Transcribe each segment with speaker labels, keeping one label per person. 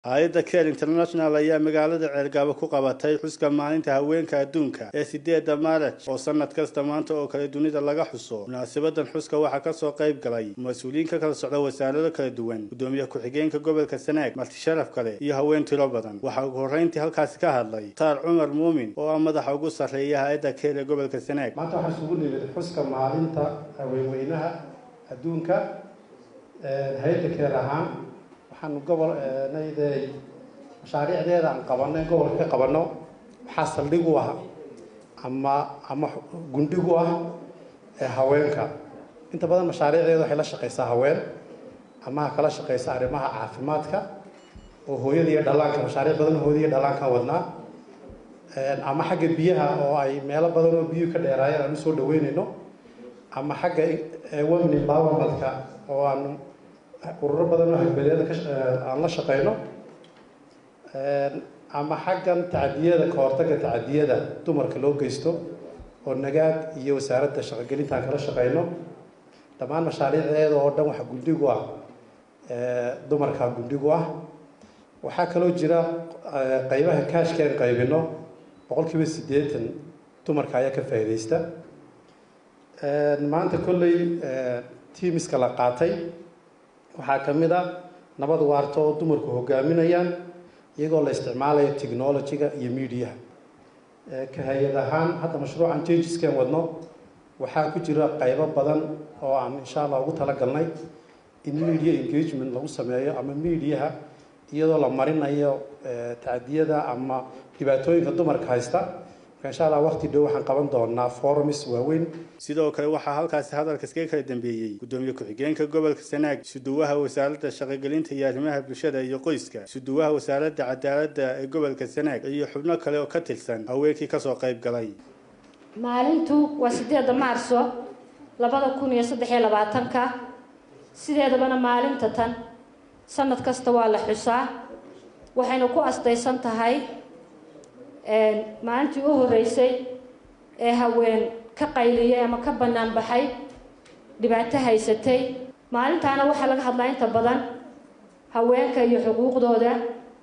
Speaker 1: hay-adda care international ayaa magaalada ceelgaabo ku qabatay xuska maalinta haweenka adduunka ee sideedda maaraj oo sanad kasta maanta oo kale dunida laga xuso munaasabadan xuska waxaa kasoo qayb galay mas-uuliyiin ka kala socda wasaarado kala duwan gudoomiye ku-xigeenka gobolka sanaag marti sharaf kale iyo haween tiro badan waxaa ugu horreyntii halkaasi ka hadlay taar cumar muumin oo ah madaxa ugu sarreeya hay-adda care ee gobolka sanaag
Speaker 2: maanta waxaa isugu nimid xuska maalinta haweenweynaha adduunka hay-adda keer ahaan waxaanu gobol nayday mashaariicdeeda aan qabanay gobolka ka qabanno waxaa saldhig u ah ama ama gundhig u ah haweenka inta badan mashaariicdeeda waxay la shaqaysaa haween ama ha kala shaqaysa arrimaha caafimaadka oo hooyada iyo dhallaanka mashaariic badan hooyada iyo dhallaanka wadnaa ama xagga biyaha oo ay meelo badan oo biyuhu ka dheeraayeen aan usoo dhaweynayno ama xagga women empowermentka oo aanu ururo badan oo hagbeelyada aan la shaqeyno ama xaggan tacadiyada ka hortagga tacadiyada dumarka loo geysto oo nagaad iyo wasaaradda shaqogelinta aan kala shaqeyno dhammaan mashaariicdeeda oo dhan waxa gundhigu ah dumarka gundhigu ah waxaa kaloo jira qeybaha kaashka aan qaybino boqol kiiba siddeetan dumarka ayaa ka faa'iidaysta maanta kolley tiimiska la qaatay waxaa ka mid a nabad waarta oo dumarku hogaaminayaan iyagoo la isticmaalayo technology-ga iyo mediaha ka hay-ad ahaan hadda mashruucan changeskan wadno waxaa ku jira qaybo badan oo aan insha allah ugu talagalnay in media engagement lagu sameeyo ama mediaha iyadoo la marinayo tacdiyada ama dhibaatooyinka dumarka haysta insha allah waqti dhow waxaan qaban doonaa forums waaweyn
Speaker 1: sidoo kale waxaa halkaasi hadalka iskaga kala dambeeyey gudoomiye ku-xigeenka gobolka sanaag suduwaha wasaaradda shaqogelinta iyo arrimaha bulshada iyo qoyska suduwaha wasaaradda cadaaladda ee gobolka sanaag iyo xubno kale oo ka tirsan haweenkii kasoo qayb galay
Speaker 3: maalintu waa sideedda maarso labada kun iyo saddex iyo labaatanka sideedabana maalinta tan sanad kasta waa la xusaa waxayna ku astaysan tahay maalintii u horreysay ee haween ka qayliyay ama ka bannaan baxay dhibaato haysatay maalintaana waxaa laga hadlaa inta badan haweenka iyo xuquuqdooda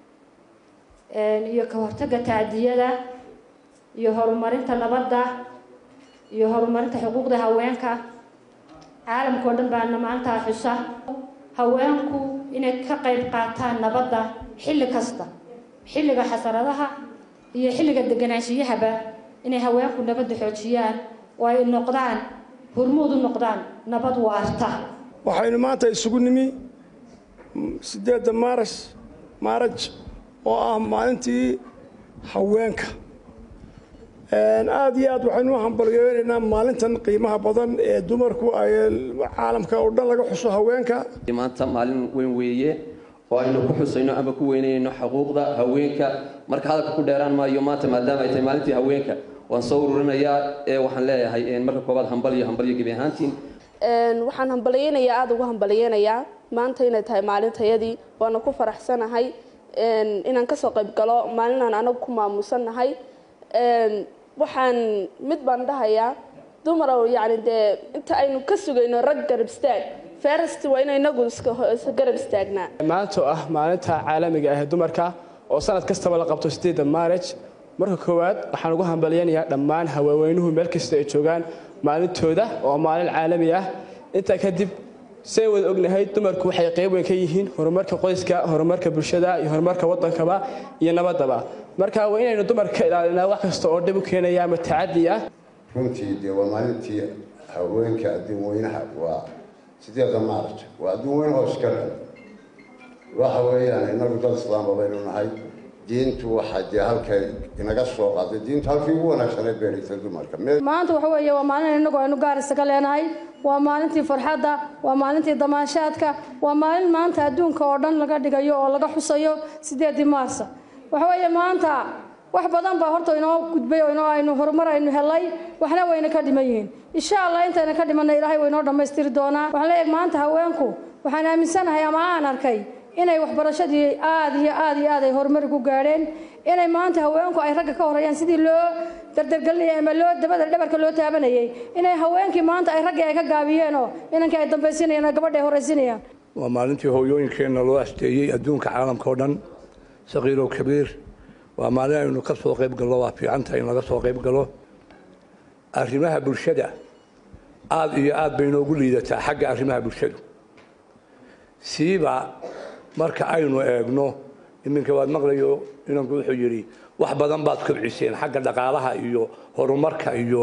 Speaker 3: iyo ka hortagga tacdiyada iyo horumarinta nabadda iyo horumarinta xuquuqda haweenka caalamka oo dhan baana maalintaa xusa haweenku inay ka qayb qaataan nabadda xilli kasta xilliga xasaradaha iyo xilliga deganaanshiyahaba inay haweenku nabadda xoojiyaan oo ay noqdaan hormuud u noqdaan nabad waarta
Speaker 4: waxaynu maanta isugu nimi sideedda maaras maaraj oo ah maalintii haweenka aada iyo aad waxaynu u hambalyeeraynaa maalintan qiimaha badan ee dumarku ay caalamka oo dhan laga xuso haweenka
Speaker 5: maanta maalin weyn weeye oo aynu ku xusayno ama ku weynayno xuquuqda haweenka marka hadalka ku dheeraan maayo maanta maadaama ay tahay maalintii haweenka waan soo ururinayaa ee waxaan leeyahay marka koobaad hambalyo hambalyo gebi ahaantiin
Speaker 6: waxaan hambalyeynayaa aada ugu hambalyeynayaa maanta inay tahay maalintayadii waana ku faraxsanahay inaan kasoo qayb galo maalinaan anagu ku maamusannahay waxaan mid baan dhahayaa dumarow yacni dee inta aynu ka sugayno rag garab istaag ferest waa ina inagu iska garab istaagnaa
Speaker 7: maanta oo ah maalinta caalamiga ah ee dumarka oo sanad kastaba la qabto sideedda maaraj marka koowaad waxaan ugu hambalyaynayaa dhammaan haweenweynuhu meel kasta ay joogaan maalintooda oo maalin caalami ah intaa kadib say wada ognahay dumarku waxay qayb weyn ka yihiin horumarka qoyska horumarka bulshada iyo horumarka waddankaba iyo nabaddaba marka waa inaynu dumarka ka ilaalinaa wax kasta oo dhib u keenaya ama tacadi ah
Speaker 8: runtii dee waa maalintii haweenka adduun weynaha waa sideeda maaraj waa adduun weynahoo iska dhan waxa weeyaan inagu dad islaamba baynu nahay diintu waxaa dee halkay inaga soo qaaday diintu halkii ugu wanaagsaneed bay dhigtay dumarka
Speaker 9: maanta waxa weeye waa maalin innagu aynu gaar isaga leenahay waa maalintii farxadda waa maalintii damaanshaadka waa maalin maanta adduunka oo dhan laga dhigayo oo laga xusayo sideedii maarsa waxa weeye maanta wax badan baa horta inoo gudbay oo inoo aynu horumar aynu helay waxna wayna ka dhiman yihiin insha allah intayna ka dhimanna ilaahay waynoo dhammaystiri doonaa waxaan leeyahay maanta haweenku waxaan aaminsanahay ama aan arkay inay waxbarashadii aada iyo aada iyo aad ay horumari ku gaadheen inay maanta haweenku ay ragga ka horreeyaan sidii loo dardargelinayay ama loo dabada dhabarka loo taabanayay inay haweenkii maanta ay raggii ay ka gaabiyeenoo inankii ay dambaysinayaan oo gabadha ay horraysinayaan
Speaker 10: waa maalintii hooyooyinkeenna loo asteeyey adduunka caalamka oo dhan saqiirow kabiir waa maalin aynu ka soo qayb gallo waa fiicantahay in laga soo qayb galo arrimaha bulshada aada iyo aad bay inoogu liidataa xagga arrimaha bulshadu siiba marka aynu eegno iminka waad maqlayo inanku wuxuu yidhi wax badan baad kobciseen xagga dhaqaalaha iyo horumarka iyo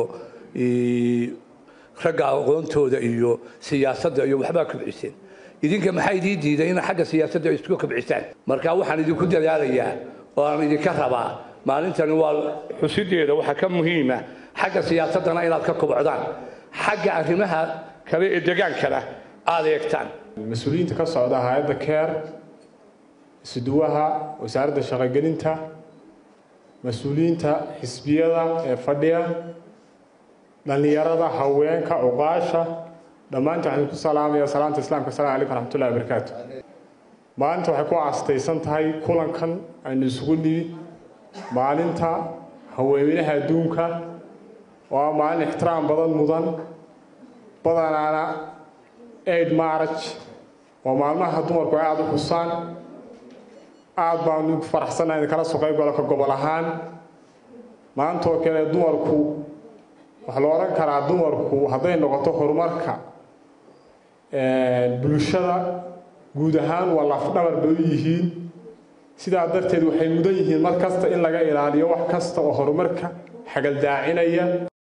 Speaker 10: ragga aqoontooda iyo siyaasadda iyo waxbaa kobciseen idinka maxaa idii diiday in xagga siyaasadda ay isku kobcisaan marka waxaan idinku dadaalayaa oo aan idinka rabaa maalintani waa xusideeda waxaa ka muhiima xagga siyaasaddana inaad ka kobcdaan xagga arrimaha kale ee degaankana aada eegtaan
Speaker 11: mas-uuliyiinta ka socda hay-adda keer isuduwaha wasaaradda shaqogelinta mas-uuliyiinta xisbiyada ee fadhiya dhallinyarada haweenka cuqaasha dhammaantiin waxaan ku salaamaya salaanta islaamka asalamu calaykum raxmatullahi wabarakaatu maalinta waxay ku aastaysan tahay kulankan aynu isugu nimid maalinta haweenweynaha adduunka oo ah maalin ixtiraam badan mudan badanaana aid maraj waa maalmaha dumarku ay aada u xusaan aada baanu faraxsannaha idinkala soo qayb galo ka gobol ahaan maantoo kale dumarku waxaa la odhan karaa dumarku hadday noqoto horumarka bulshada guud ahaan waa lafdhabar bay u yihiin sidaa darteed waxay mudan yihiin mar kasta in laga ilaaliyo wax kasta oo horumarka xagaldaacinaya